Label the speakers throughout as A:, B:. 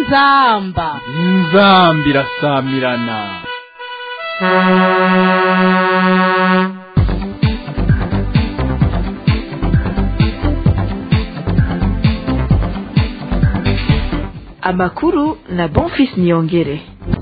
A: inzamba
B: inzamba irasamirana
C: amakuru na bonfis niyongere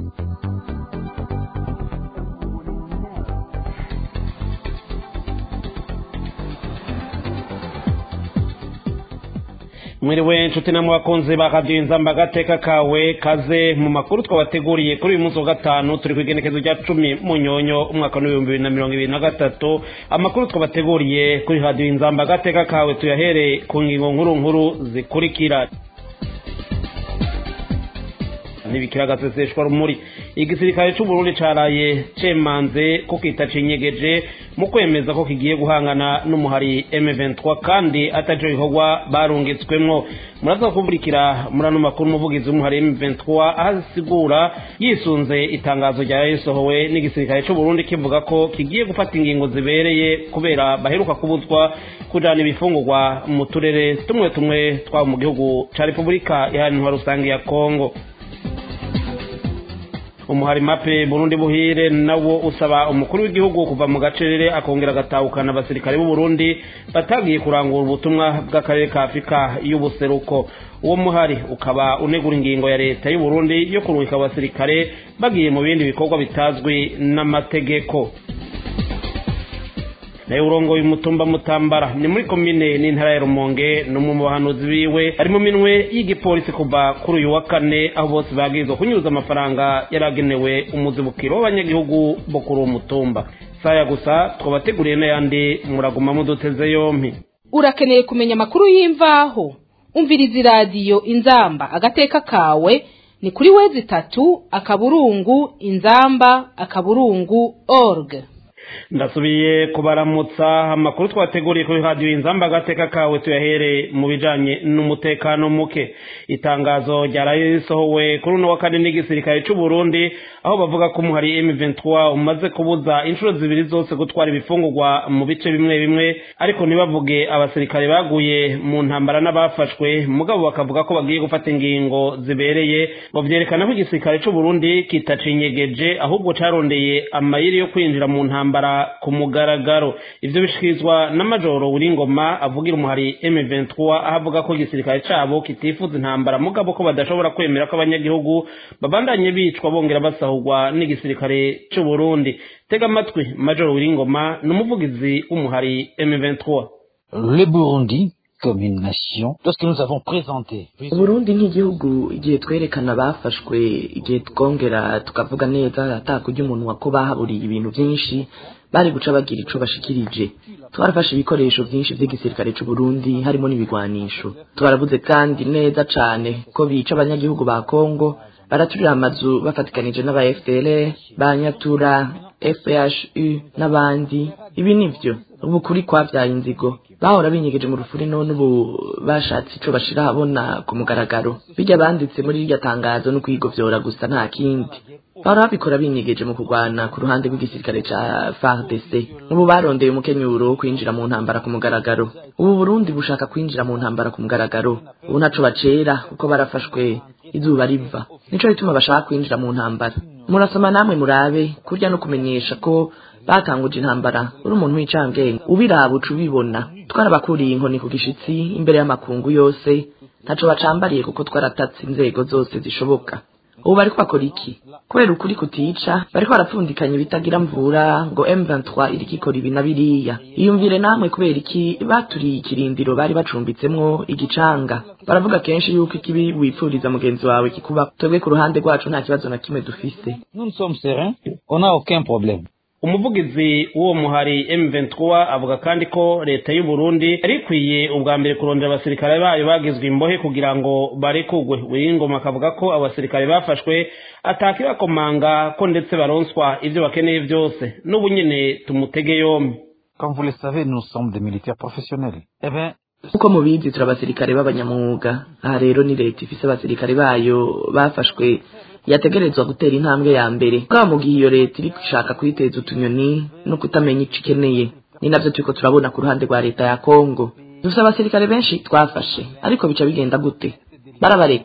D: mwiriwe inshuti namwe bakunzi ba radiyo inzamba agateka kawe kaze mu makuru twabateguriye kuri uyu munsi wa gatanu turi ku igenekezo rya cumi mu nyonyo umwaka w'ibihumbi bibiri na mirongo ibiri na gatatu amakuru twabateguriye kuri radiyo inzamba agateka kawe tuyahere ku ngingo nkuru nkuru zikurikira ntibikira agaseseshwa rumuri igisirikare c'uburundi caraye cemanze ko kitacinyegeje mu kwemeza ko kigiye guhangana n'umuhari M23 kandi ataco gikorwa barungitswemwo muraza kuburikira muri ano makuru umuvugizi w'umuhari M23 aho asigura yisunze itangazo rya risohowe n'igisirikare c'uburundi kivuga ko kigiye gufata ingingo zibereye kubera baheruka kubuzwa kujana ibifungurwa mu turere tumwe tumwe twaba mu gihugu ca repubulika iharanira rusange ya kongo umuhari mape burundi buhire nawo usaba umukuru w'igihugu kuva mu gacerere akongera agatahukana abasirikare b'u Burundi batagiye kurangura ubutumwa bw'akarere ka afurika y'ubuseruko uwo muhari ukaba unegura ingingo ya leta y'u Burundi yo kurungika abasirikare bagiye mu bindi bikorwa bitazwi n'amategeko nayo urongoye umutumba mutambara ni muri komine n'intara ya rumonge n'umwe mu bahanuzi biwe ari mu minwe y'igipolisi kuva kuri uyu wa kane aho bose bagirizwa kunyuza amafaranga yaragenewe umuzibukiro w'abanyagihugu bo kuri uwo mutumba saya gusa twabateguriye n'ayandi muraguma muduteze yompi
A: urakeneye kumenya amakuru y'imvaho umviriza iradiyo inzamba agateka kawe ni kuri wezi itatu akaburungu inzamba akaburungu org
D: ndasubiye kubaramutsa amakuru twateguriye kuri radiyo inzamba agateka kawe tuyahere mu bijanye n'umutekano muke itangazo ryaraye risohowe kuri uno wa kane n'igisirikare c'u Burundi aho bavuga ko umuhari M23 umaze kubuza inshuro zibiri zose gutwara ibifungurwa mu bice bimwe bimwe ariko ntibavuge abasirikare baguye mu ntambara n'abafashwe mugabo bakavuga ko bagiye gufata ingingo zibereye ngo vyerekana ko igisirikare c'u Burundi kitacinyegeje ahubwo carondeye amayiri yo kwinjira mu ntambara ku mugaragaro ivyo bishikirizwa na majoro Ngoma avugira umuhari M23 aho avuga ko igisirikare cabo kitifuza intambara mugabo ko badashobora kwemera ko abanyagihugu babandanye bicwa bongera basahurwa n'igisirikare c'u Burundi tega amatwi majoro Ngoma ni umuvugizi w'umuhari M23
E: Le Burundi comme une nation lorsque nous avons présenté
F: uburundi nk'igihugu igihe twerekana bafashwe igihe twongera tukavuga neza atakurya umuntu wako bahaburiye ibintu byinshi bari guca bagira ico bashikirije twarafashe ibikoresho byinshi by'igisirikare c'u Burundi harimo n'ibigwanisho twaravuze kandi neza cane ko bica abanyagihugu ba Kongo baraturira amazu bafatikanije n'aba FDL banyatura FHU n'abandi ibi nivyo ubu kuri kwavyaye inzigo bahora binyegeje mu rufuri none ubu bashatse ico bashira habona ku mugaragaro bijya banditse muri iryo tangazo no kwigovyora gusa nta kindi bahora babikora binyegeje mu kurwana ku ruhande rw'igisirikare ca FARDC ubu barondeye umukenyuro wo kwinjira mu ntambara ku mugaragaro ubu Burundi bushaka kwinjira mu ntambara ku mugaragaro ubu ntaco bacera kuko barafashwe izuba riva nico bituma bashaka kwinjira mu ntambara murasoma namwe murabe kurya no kumenyesha ko batanguje intambara uri umuntu w'icangenge ubiraba uca ubibona twarabakuriye inkoni ku gishitsi imbere y'amakungu yose ntaco bacambariye kuko twaratatse inzego zose zishoboka ubu bariko bakora iki kubera ukuri kutica bariko barapfundikanya ibitagira mvura ngo M23 iriko ikora ibi na biriya iyumvire namwe kubera iki baturiye ikirindiro bari bacumbitsemwo igicanga baravuga kenshi yuko ikibi wipfuriza mugenzi wawe kikuba twebwe ku ruhande rwacu nta kibazo na kimwe dufise
E: nous sommes sereins on n'a aucun problème
D: umuvugizi w'uwo muhari M23 avuga kandi ko leta y'u Burundi yari ikwiye ubwa mbere kurondera abasirikare bayo bagizwe imbohe kugira ngo barekugwe Wiringoma akavuga ko abasirikare bafashwe atakibakomanga ko ndetse baronswa ivyo bakeneye byose n'ubu nyene tumutege yombi
E: comme vous le savez nous sommes des militaires professionnels eh ben
F: uko mubizi turi abasirikare b'abanyamwuga aha rero ni leta ifise abasirikare bayo bafashwe yategerezwa gutera intambwe ya mbere bwa mu gihe iyo leta iri gushaka kwiteza utunyoni no kutamenya ico ikeneye ni navyo turiko turabona ku ruhande rwa leta ya kongo dufise abasirikare benshi twafashe ariko bica bigenda gute barabareka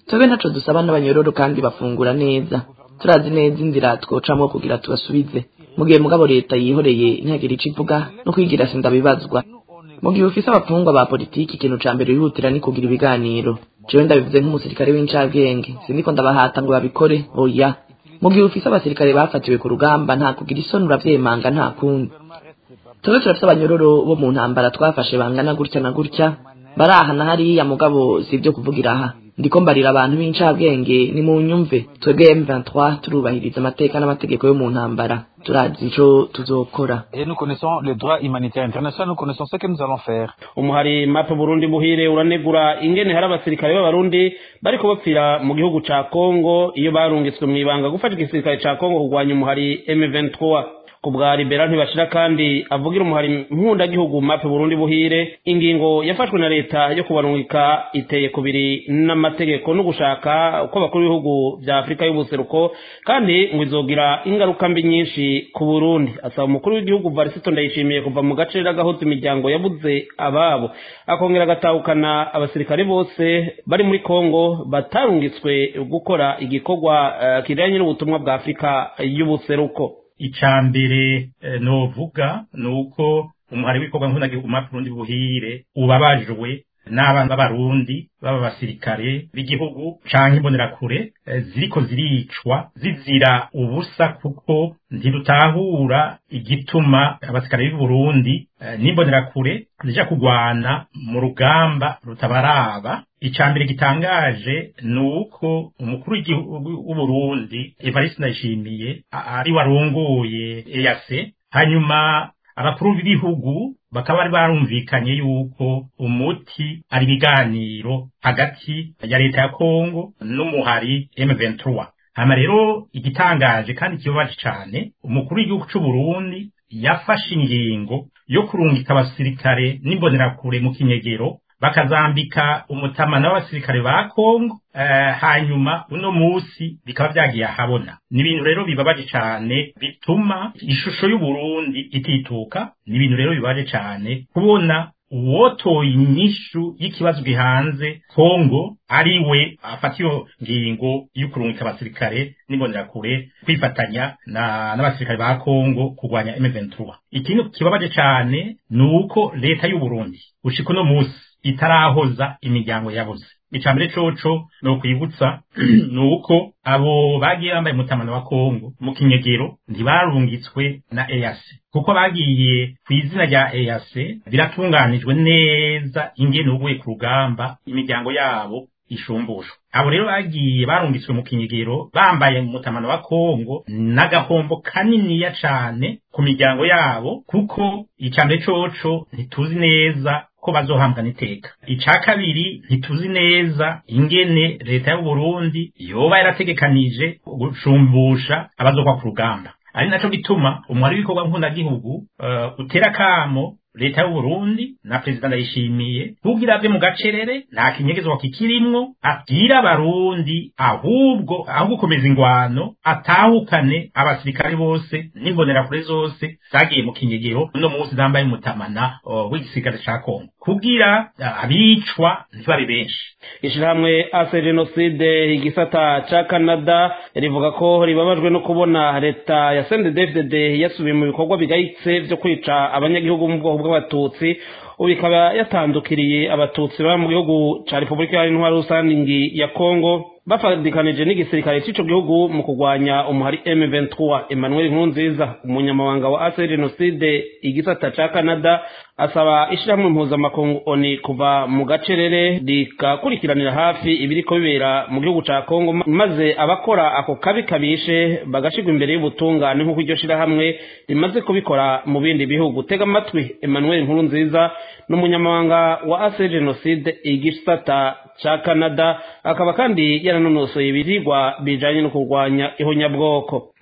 F: twebwe ntaco dusaba n'abanyororo kandi bafungura neza turazi neza inzira twocamwo kugira tubasubize mu gihe mugabo leta yihoreye ntihagire ico ivuga no kwigira sindabibazwa mu gihe ufise abapfungwa ba politiki ikintu ca mbere wihutira ni kugira ibiganiro jewe ndabivuze nk'umusirikare w'incabwenge siniko ndabahata ngo babikore oya mu gihe ufise abasirikare bafatiwe ku rugamba nta kugira isoni uravyemanga nta kundi twebwe turafise abanyororo bo mu ntambara twafashe bangana gutya na gutya baraha na hariya mugabo si ibyo kuvugira aha ndiko mbarira abantu b'incabwenge ni mu nyumve twebwe M23 turubahiriza amateka n'amategeko yo mu ntambara turazi ico tuzokora
E: Et nous connaissons le droit humanitaire international, nous connaissons ce que nous allons faire.
D: umuhari mape burundi buhire uranegura ingene hari abasirikare b'abarundi bariko bapfira mu gihugu ca kongo iyo barungitswe mw'ibanga gufasha igisirikare ca kongo kurwanya umuhari m23 ku bwa libera ntibashira kandi avugira umuhari mpundagihugu mape burundi buhire ingingo yafashwe na leta yo kubarungika iteye kubiri n'amategeko no gushaka uko bakuru b'ibihugu vya afurika y'ubuseruko kandi ngo izogira ingaruka mbi nyinshi ku burundi asaba umukuru w'igihugu varisito ndayishimiye kuva mu gace ragahoza imiryango yabuze ababo akongera agatahukana abasirikare bose bari muri kongo batarungitswe gukora igikorwa eh, kijanye n'ubutumwa bwa afurika y'ubuseruko
G: icya mbere eh, novuga ni uko umuhari w'ibikorwa nk'unagihugu Burundi buhire ubabajwe n'abana b'abarundi baba basirikare b'igihugu canke imbonerakure eh, ziriko ziricwa zizira ubusa kuko ntirutahura igituma abasirikare b'i Burundi eh, n'imbonerakure zija kugwana mu rugamba rutabaraba icya mbere gitangaje ni uko umukuru w'igihugu w'uburundi evariste ndayishimiye a- ari warongoye eyase hanyuma abakuru b'ibihugu bakaba bari barumvikanye yuko umuti ari ibiganiro hagati ya leta ya kongo n'umuhari m23 hama rero igitangaje kandi kibabaje cyane umukuru w'igihugu c'uburundi yafashe ingingo yo kurungika abasirikare n'imbonerakure mu kinyegero bakazambika umutamana w'abasirikare ba Kongo eh, hanyuma uno musi bikaba vyagiye ahabona ni ibintu rero bibabaje cane bituma ishusho y'Uburundi itituka ni ibintu rero bibabaje cane kubona uwotoye inyishu y'ikibazo gihanze Kongo ari we afata iyo ngingo yo kurungika abasirikare n'imbonerakure kwifatanya na n'abasirikare ba Kongo kurwanya M23 ikintu kibabaje cane ni uko leta y'u Burundi ushika uno musi itarahoza imiryango yabuze icambere coco ni ukwibutsa ni uko abo bagiye bambaye umutamano wa kongo mu kinyegero ntibarungitswe na eyase kuko bagiye ku izina rya eyase biratunganijwe neza ingene uguye ku rugamba imiryango yabo ishumbushwa abo rero bagiye barungitswe mu kinyegero bambaye umutamano wa kongo n'agahombo kaniniya cane ku miryango yabo kuko icambere coco ntituzi neza ko bazohambwa n'iteka ica kabiri ntituzi neza ingene leta y'u Burundi yoba yarategekanije gushumbusha abazokwa ku rugamba ari naco gituma umwari w'ibikorwa nk'undagihugu uh, utera kamo leta y'u Burundi na perezida ndayishimiye kugira ave mu gacerere nta kinyegezwa kikirimwo abwira abarundi ahubwo aho gukomeza ingwano atahukane abasirikare bose n'imbonerakure zose zagiye mu kinyegero uno munsi zambaye umutamana uh, w'igisirikare ca Kongo kugira uh, abicwa ntibabe benshi
D: ishirahamwe ase jenoside igisata ca canada rivuga ko ribabajwe no kubona leta ya sndfdd yasubiye mu bikorwa bigayitse vyo kwica abanyagihugu mu bwoko bw'abatutsi ubu ikaba yatandukiriye abatutsi baba mu gihugu ca repubulika ya intwari rusangi ya kongo bafadikanije n'igisirikare c'ico gihugu mu kurwanya umuhari M23 Emmanuel Nkurunziza umunyamabanga wa ase jenoside igisata ca Canada asaba ishirahamwe mpuzamakungu ONU kuva mu gacerere rikakurikiranira hafi ibiriko bibera mu gihugu ca Kongo maze abakora ako kabi kabishe bagashirwa imbere y'ubutungane nk'uko iryo shirahamwe rimaze kubikora mu bindi bihugu tega amatwi Emmanuel Nkurunziza n'umunyamabanga wa ase jenoside igisata ca Canada akaba kandi yaranonosoye ibirigwa bijanye no kurwanya ihonyabwoko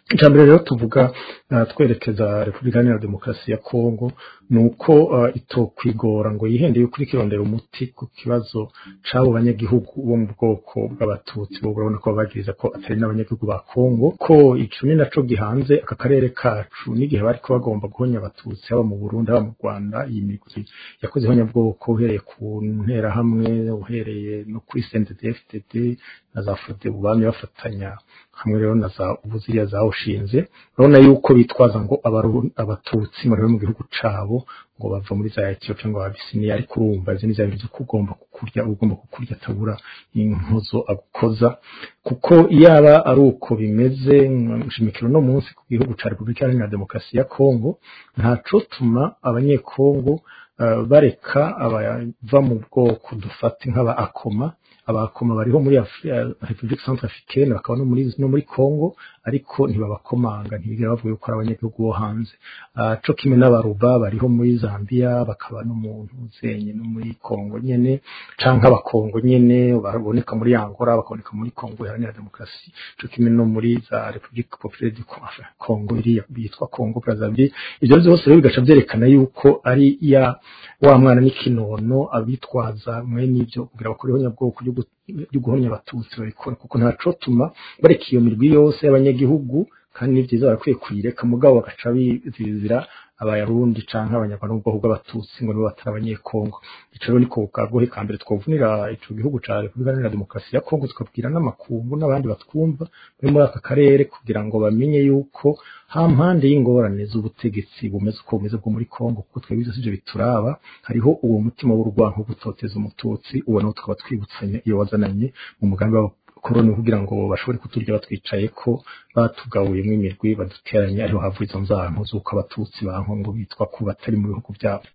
H: icya mbere rero tuvuga twerekeza repubulika iharanira demokarasi ya kongo ni uko itokwigora ngo yihende yuko iri kirondera umuti ku kibazo c'abo banyagihugu bo mu bwoko bw'abatutsi bo urabona ko babagiriza ko atari n'abanyagihugu ba kongo ko ico ni naco gihanze aka karere kacu n'igihe bariko bagomba guhonya abatutsi haba mu burundi haba mu rwanda iyi migwi yakoze ihonyabwoko uhereye ku nterahamwe uhereye no kuri cnddfdd na za fode bubamye bafatanya hamwe rero na za ubuziriya zawushinze urabona yuko bitwaza ngo abatutsi bari mu gihugu cabo ngo bava muri za etiyo cyangwa abisiniya ariko urumva izo ni za bintu ko ugomba kukurya ugomba kukurya atabura inkozo agukoza kuko yaba ari uko bimeze nshimikiro no munsi ku gihugu ca repubulika iharanira demokarasi ya kongo ntaco tuma abanyekongo uh, bareka abava mu bwoko dufate nk'aba akoma abakoma bariho muri Republique Centrafricaine bakaba no muri no muri Congo ariko ntibabakomanga ntibigera bavuga yuko ari abanyagihugu bo hanze uh, co kimwe n'abaruba bariho muri Zambia bakaba no mu ntuzenye no muri Congo nyene canke abakongo nyene baboneka muri Angola bakaboneka muri Congo iharanira demokarasi co kimwe no muri za Republique Populaire du Congo iriya yitwa Congo Brazzaville ivyo byose rero bigaca vyerekana yuko ari ya wa mwana n'ikinono abitwaza mwene ivyo kugira bakore ihonyabwoko ryo guhonya abatutsi babikora kuko ntacotuma bareka iyo mirwi yose y'abanyagihugu kandi ni vyiza barakwiye kuyireka mugabo bagaca bizira abayarundi canke abanyarwanda mu bwoko bw'abatutsi ngo nibo batari abanyekongo ico rero niko bwagohe ka mbere twovunira ico gihugu ca repubulika iharanira demokarasi ya kongo tukabwira n'amakungu n'abandi batwumva bari muri aka karere kugira ngo bamenye yuko ha mpande y'ingorane z'ubutegetsi bumeze uko bumeze bwo muri kongo kuko twebwe byose ivyo bituraba hariho uwo mutima w'urwanko gutoteza umututsi uwo nawo tukaba twibutsanya iyo wazananye mu mugambi wabo koroni kugira ngo bashobore kuturya batwicaye ko batugabuyemo imirwi baduteranye ariho hava izo nzanko z'uko abatutsi banko ngo bitwa ko batari mu bihugu byabo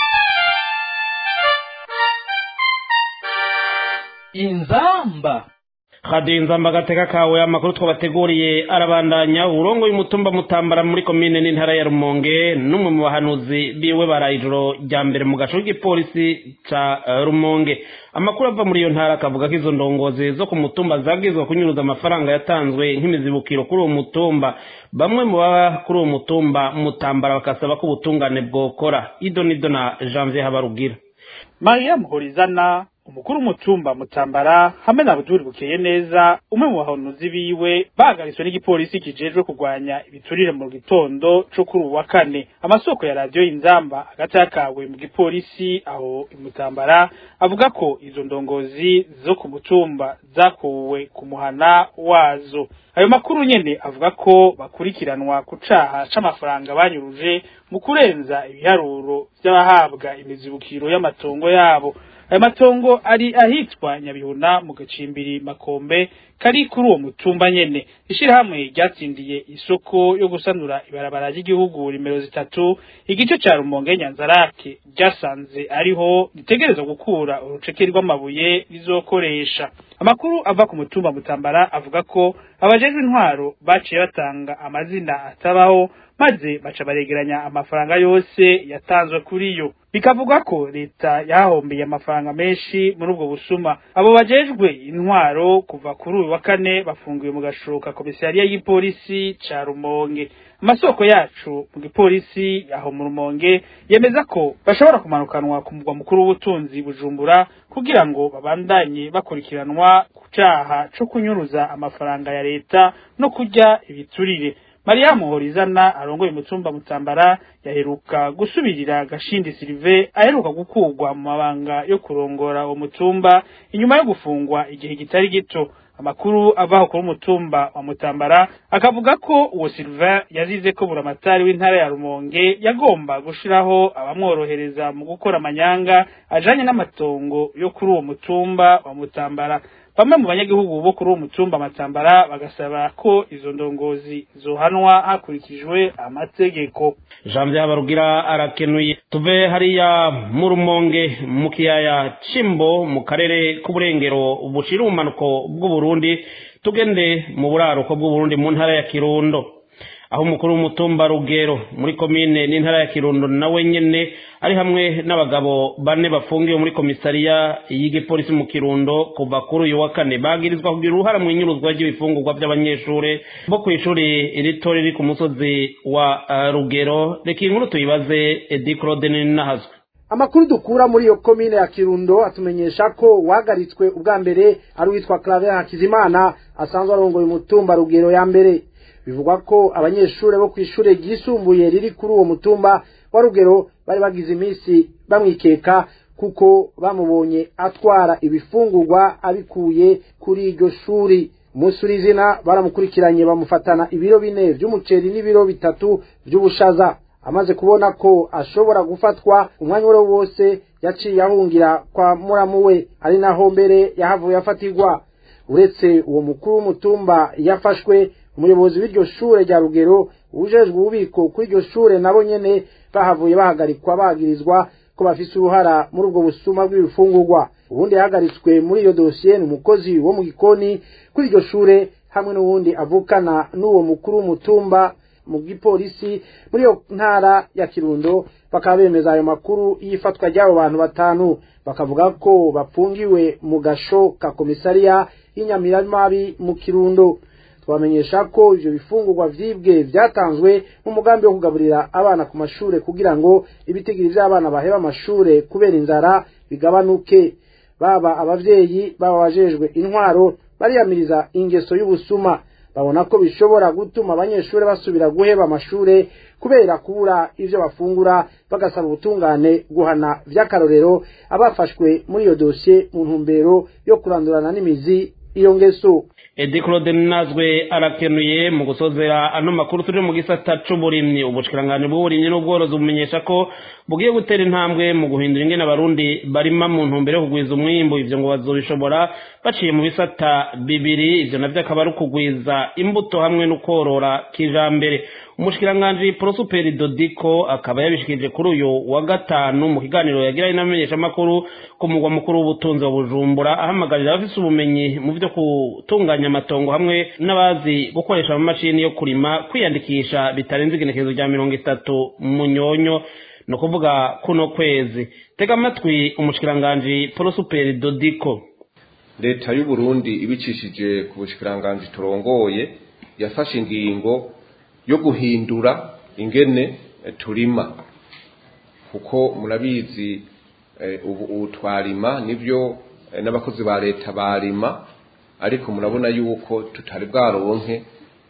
B: inzamba
D: radiyo inzamba agateka kawe amakuru twabateguriye arabandanya uburongo y'umutumba mutambara muri komine n'intara ya rumonge n'umwe mu bahanuzi biwe baraye ijoro rya mbere mu gace k'igipolisi ca rumonge amakuru ava muri iyo ntara akavuga ko izo ndongozi zo ku mutumba zabwirizwa kunyuruza amafaranga yatanzwe nk'imizibukiro kuri uwo mutumba bamwe mu baba kuri uwo mutumba mutambara bakasaba ko ubutungane bwokora ido nido na janvier habarugira
I: mariya muhorizana umukuru w'umutumba mutambara hamwe na buduri bukeye neza umwe mu bahanuzi biwe bahagariswe n'igipolisi kijejwe kurwanya ibiturire mu gitondo co kuri uwa kane amasoko ya radiyo inzamba hagati yakawe mu gipolisi aho imutambara avuga ko izo ndongozi zo ku mutumba zakuwe ku muhana wazo ayo makuru nyene avuga ko bakurikiranwa ku caha c'amafaranga banyuruje mu kurenza ibiharuro vy'abahabwa imizibukiro y'amatongo yabo ayo matongo ari ahitwa nyabihuna mu gacimbiri makombe kari kuri uwo mutumba nyene ishirahamwe ryatsindiye isoko yo gusanura ibarabara ry'igihugu nimero zitatu igice ca rumonge nyanzarake ryasanze ariho ritegerezwa gukura uruceke rw'amabuye rizokoresha amakuru ava ku mutumba mutambara avuga ko abajejwe intwaro baciye batanga amazina atabaho maze baca baregeranya amafaranga yose yatanzwe kuri yo bikavuga ko leta yahombeye amafaranga menshi muri ubwo busuma abo bajejwe intwaro kuva kuri uyu wa kane bafungiwe mu gashoka komisariya y'ipolisi ca rumonge amasoko yacu mu gipolisi aho mu rumonge yemeza ko bashobora kumanukanwa ku mugwa mukuru w'ubutunzi bujumbura kugira ngo babandanye bakurikiranwa ku caha co kunyuruza amafaranga ya leta no kurya ibiturire Maria Muhorizana arongoye umutumba mutambara yaheruka gusubirira Gashindi Silive aheruka gukurwa mu mabanga yo kurongora uwo mutumba inyuma yo gufungwa igihe kitari gito amakuru avaho kuri umutumba wa mutambara akavuga ko uwo Sylvain yazize ko buramatari w'intara ya Rumonge yagomba gushiraho abamworohereza mu gukora amanyanga ajanye n'amatongo yo kuri uwo mutumba wa mutambara bamwe mu banyagihugu bo kuri uwo mutumba matambara bagasaba ko izo ndongozi zohanwa hakurikijwe amategeko
D: janvier habarugira arakenuye tuve hariya mu rumonge mu kiyaya cimbo mu karere k'uburengero bushira ubumanuko bw'uburundi tugende mu buraruko bw'uburundi mu ntara ya kirundo aho umukuru w'umutumba rugero muri komine n'intara ya kirundo nawe nyene ari hamwe n'abagabo bane bafungiwe muri komisariya y'igipolisi mu kirundo kuva kuri uyu wa kane bagirizwa kugira uruhara mu inyuruzwa ry'ibifungurwa by'abanyeshure bo ku ishuri rito riri ku musozi wa uh, rugero reka iyi nkuru tuyibaze edi claude ninahazwe
J: amakuru dukura muri iyo komine ya kirundo atumenyesha ko wahagaritswe ubwa mbere ari uwitwa claver hakizimana asanzwe arongoye umutumba rugero ya mbere bivugwa ko abanyeshuri bo ku ishuri ryisumbuye riri kuri uwo mutumba wa rugero bari bagize iminsi bamwikeka kuko bamubonye atwara ibifungurwa abikuye kuri iryo shuri umunsi w'izina baramukurikiranye bamufatana ibiro bine by'umuceri n'ibiro bitatu by'ubushaza amaze kubona ko ashobora gufatwa umwanya uwo wose yaciye ahungira kwa muramu we ari naho mbere yahavuye afatirwa uretse uwo mukuru w'umutumba yafashwe umuyobozi w'iryo shure rya rugero ujejwe ububiko kuri iryo shure nabo nyene bahavuye bahagarikwa bagirizwa ko bafise uruhara muri ubwo busuma bw'ibifungurwa ubundi yahagaritswe muri iyo dosiye ni umukozi wo mu gikoni kuri iryo shure hamwe n'uwundi avukana n'uwo mukuru w'umutumba mu gipolisi muri iyo ntara ya kirundo bakaba bemeza ayo makuru y'ifatwa ry'abo bantu batanu bakavuga ko bafungiwe mu gasho ka komisariya y'inyamiramabi mu kirundo twamenyesha ko ivyo bifungurwa vyibwe vyatanzwe mu mugambi wo kugaburira abana ku mashure kugira ngo ibitigiri vy'abana baheba amashure kubera inzara bigabanuke baba abavyeyi baba bajejwe intwaro bariyamiriza ingeso y'ubusuma babona ko bishobora gutuma abanyeshuri basubira guheba amashure kubera kubura ivyo bafungura bagasaba ubutungane guhana vy'akarorero abafashwe muri iyo dosiye mu ntumbero yo kurandurana n'imizi iyo ngeso
D: edi claude nazwe arakenuye mu gusozera ano makuru turi mu gisata c'uburimyi ubushikiranganji bw'uburimyi n'ubworozi bumenyesha ko bugiye gutera intambwe mu guhindura ingene abarundi barima mu ntumbero yo kugwiza umwimbu ivyo ngo bazobishobora baciye mu bisata bibiri ivyo navyo akaba ari ukugwiza imbuto hamwe no korora kijambere umushikiranganji prosuperi dodiko akaba yabishikirije kuri uyu wa gatanu mu kiganiro yagiranye n'amenyeshamakuru ku mugwa mukuru w'ubutunzi wa bujumbura ahamagarira abafise ubumenyi mu vyo gutunganya amatongo hamwe n'abazi gukoresha amamashini yo kurima kwiyandikisha bitarenze igenekerezo rya mirongo itatu mu nyonyo ni ukuvuga kuno kwezi tega amatwi umushikiranganji prosuperi dodiko
K: leta y'uburundi ibicishije ku bushikiranganji turongoye yafashe ingingo yo guhindura ingene turima kuko murabizi ubu twarima nibyo n'abakozi ba leta barima ariko murabona yuko tutari bwaronke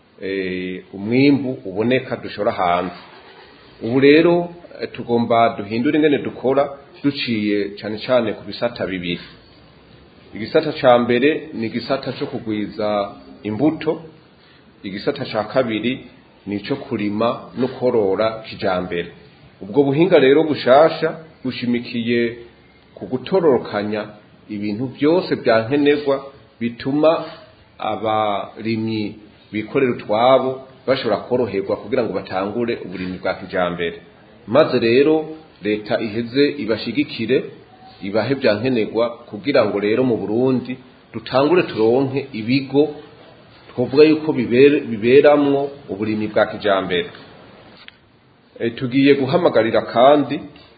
K: umwimbu uboneka dushora hanze ubu rero tugomba duhindura ingene dukora duciye cyane cyane ku bisata bibiri igisata cya mbere ni igisata cyo kugwiza imbuto igisata cya kabiri ni icyo kurima no korora kijambere ubwo buhinga rero bushasha bushimikiye ku gutororokanya ibintu byose bya nkenerwa bituma abarimyi bikorera utwabo bashobora koroherwa kugira ngo batangure uburimyi bwa kijambere maze rero leta iheze ibashigikire ibahe bya nkenerwa kugira ngo rero mu burundi dutangure turonke ibigo twavuga yuko biberamwo uburimyi bwa kijambere tugiye guhamagarira kandi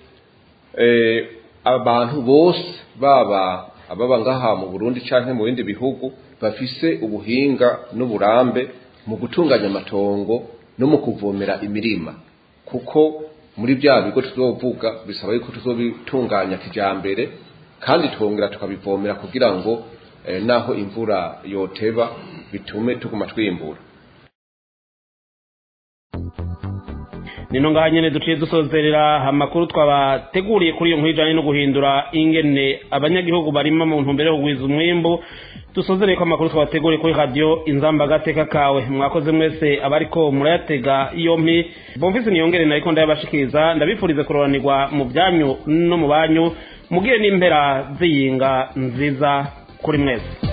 K: abantu bose baba ababa ngaha mu burundi cyangwa mu bindi bihugu bafise ubuhinga n'uburambe mu gutunganya amatongo no mu kuvomera imirima kuko muri bya bigo tuzovuga bisaba yuko tuzobitunganya kijambere kandi twongera tukabivomera kugira ngo naho imvura yoteba bitume tuguma twimbura
D: nino ngaha nyene duciye dusozerera amakuru twabateguriye kuri iyo nkuru ijanye no guhindura ingene abanyagihugu barima mu ntumbero yo kugwiza umwimbu dusozereye ko amakuru twabateguriye kuri radiyo inzamba agateka kawe mwakoze mwese abariko murayatega yompi bomvise niyongere nariko ndayabashikiriza ndabifurize kuroranirwa mu byanyu no mu banyu mugire n'impera ziyinga nziza kuri mwese